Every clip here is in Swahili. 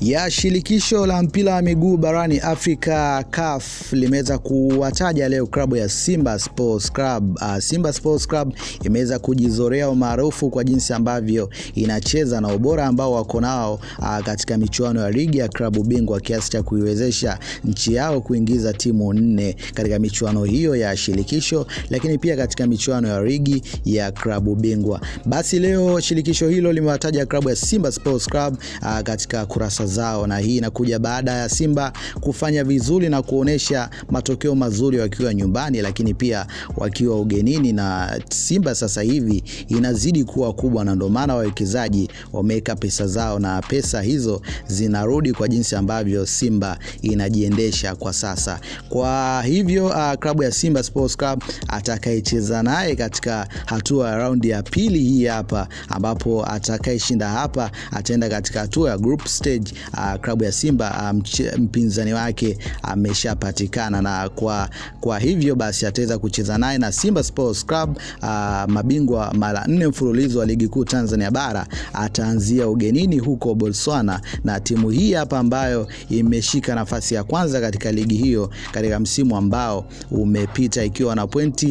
ya shirikisho la mpira wa miguu barani Afrika CAF limeweza kuwataja leo klabu ya Simba Sports Club. Uh, Simba Sports Club imeweza kujizorea umaarufu kwa jinsi ambavyo inacheza na ubora ambao wako nao uh, katika michuano ya ligi ya klabu bingwa kiasi cha kuiwezesha nchi yao kuingiza timu nne katika michuano hiyo ya shirikisho, lakini pia katika michuano ya ligi ya klabu bingwa. Basi leo shirikisho hilo limewataja klabu ya Simba Sports Club uh, katika kurasa zao, na hii inakuja baada ya Simba kufanya vizuri na kuonesha matokeo mazuri wakiwa nyumbani, lakini pia wakiwa ugenini, na Simba sasa hivi inazidi kuwa kubwa, na ndio maana wawekezaji wameweka pesa zao na pesa hizo zinarudi kwa jinsi ambavyo Simba inajiendesha kwa sasa. Kwa hivyo uh, klabu ya Simba Sports Club atakayecheza naye katika hatua ya raundi ya pili hii hapa, ambapo atakayeshinda hapa ataenda katika hatua ya group stage. Uh, klabu ya Simba uh, mpinzani wake ameshapatikana, uh, na kwa, kwa hivyo basi ataweza kucheza naye na Simba Sports Club uh, mabingwa mara nne mfululizo wa ligi kuu Tanzania bara ataanzia ugenini huko Botswana, na timu hii hapa ambayo imeshika nafasi ya kwanza katika ligi hiyo katika msimu ambao umepita ikiwa na pointi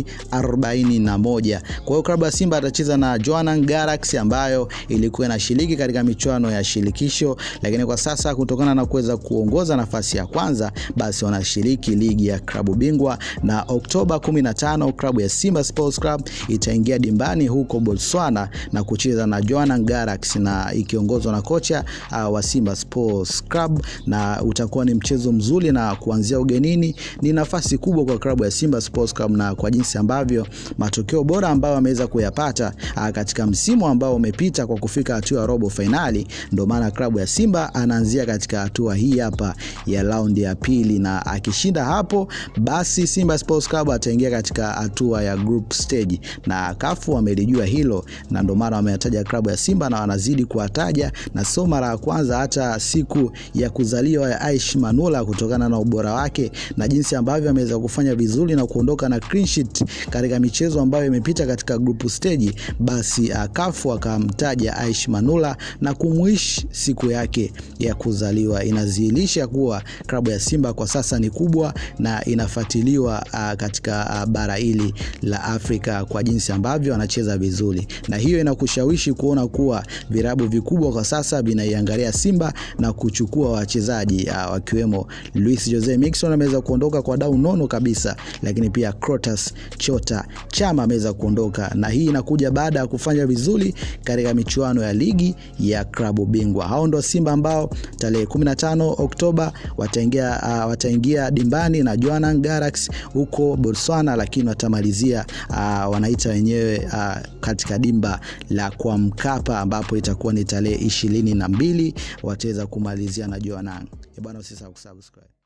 41. Kwa hiyo klabu ya Simba atacheza na Jwaneng Galaxy ambayo ilikuwa inashiriki katika michuano ya shirikisho, lakini kwa sasa kutokana na kuweza kuongoza nafasi ya kwanza, basi wanashiriki ligi ya klabu bingwa, na Oktoba 15 klabu ya Simba Sports Club itaingia dimbani huko Botswana na kucheza na Jwaneng Galaxy na ikiongozwa na kocha uh, wa Simba Sports Club, na utakuwa ni mchezo mzuri, na kuanzia ugenini ni nafasi kubwa kwa klabu ya Simba Sports Club, na kwa jinsi ambavyo matokeo bora ambayo ameweza kuyapata uh, katika msimu ambao umepita kwa kufika hatua ya robo fainali, ndio maana klabu ya Simba anaanzia katika hatua hii hapa ya raundi ya pili, na akishinda hapo, basi Simba Sports Club ataingia katika hatua ya group stage, na kafu wamelijua hilo, na ndio maana wametaja klabu ya Simba na wanazidi kuwataja, na sio mara ya kwanza. Hata siku ya kuzaliwa ya Aish Manula, kutokana na ubora wake na jinsi ambavyo ameweza kufanya vizuri na kuondoka na clean sheet katika michezo ambayo imepita katika group stage, basi kafu akamtaja Aish Manula na kumuishi siku yake ya kuzaliwa. Inazihilisha kuwa klabu ya Simba kwa sasa ni kubwa na inafuatiliwa uh, katika uh, bara hili la Afrika kwa jinsi ambavyo anacheza vizuri, na hiyo inakushawishi kuona kuwa virabu vikubwa kwa sasa vinaiangalia Simba na kuchukua wachezaji uh, wakiwemo Luis Jose Mixon ameweza kuondoka kwa dau nono kabisa, lakini pia Crotas Chota Chama ameweza kuondoka, na hii inakuja baada ya kufanya vizuri katika michuano ya ligi ya klabu bingwa. Hao ndo Simba ambao tarehe 15 Oktoba wataingia uh, wataingia dimbani na Jwaneng Galaxy huko Botswana, lakini watamalizia uh, wanaita wenyewe uh, katika dimba la kwa Mkapa ambapo itakuwa ni tarehe ishirini na mbili wataweza kumalizia na Jwaneng. Bwana, usisahau kusubscribe.